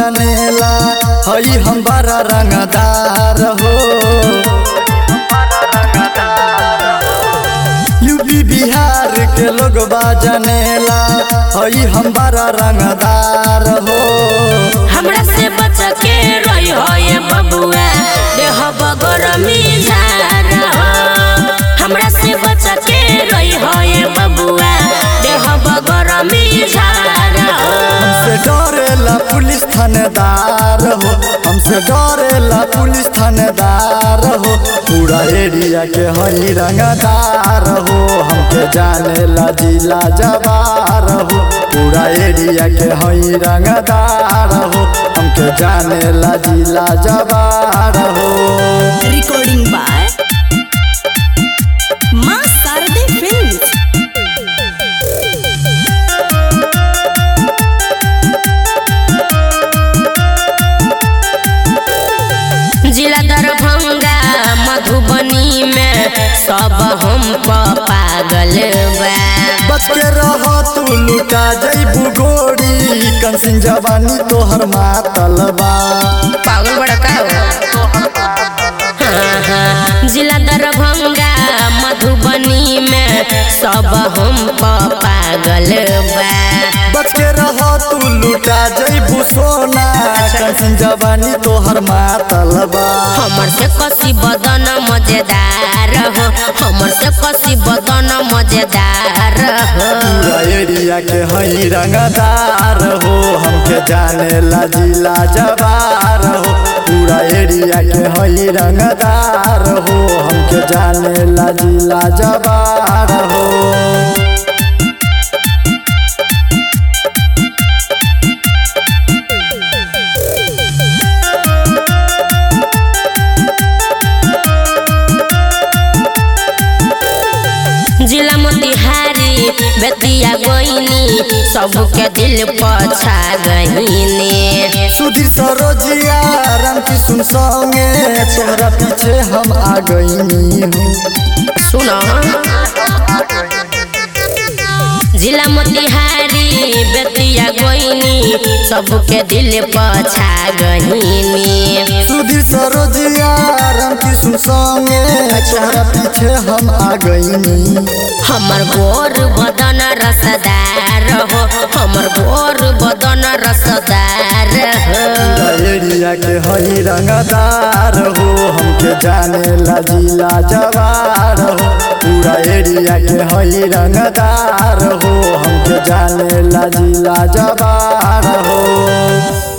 जनेला हई हम बड़ा रंगदार हो यूपी बिहार के लोग जनेला हई हम बड़ा रंगदार हो हमरा से बच के रही हो ये बबुआ देह बगरमी झार हो हमरा से बच के रही हो ये बबुआ देह बगरमी झार हो हमसे डरेला पुलिस थानेदार हो हमसे डरेला पुलिस थानेदार हो पूरा एरिया के हई रंगदार हो हमके जानेला जिला जवार हो पूरा एरिया के हई रंगदार हो हमके जानेला जिला जवार हो Recording by Ma Sarde Films. जिला दरभंगा मधुबनी में सब हम प पागल बा बच के रह तू लुटा जैबू गोरी कंसिन जवानी तोहर मातल बा पागल बड़ा का हो हाँ, हाँ। जिला दरभंगा मधुबनी में सब हम प पागल बा बच के रह तू लुटा जैबू सोना कंसिन जवानी तोहर मातल बा हमर से कसी बदन मजेदार हो हमर से कसी बदन मजेदार हो पूरा एरिया के हई रंगदार हो हमके जाने ला जिला जवार हो पूरा एरिया के हई रंगदार हो हमके जाने ला जिला जवार हो जिला मोतिहारी बेतिया गोइनी सबके दिल पछा गईनी सुधीर सरोजिया राम किशुन संगे तोहरा पीछे हम आ गईनी हूँ सुनो जिला मोतिहारी बेतिया गोइनी सबके दिल पछा गईनी सुधीर सरोजिया राम किशुन संगे तोहरा पीछे हम आ गईनी हमर गोर बदन रसदार हो हमर गोर बदन रसदार हो पूरा एरिया के हई रंगदार हो हमके जाने ला जिला जवार हो पूरा एरिया के हई रंगदार हो हमके जाने ला जिला जवार हो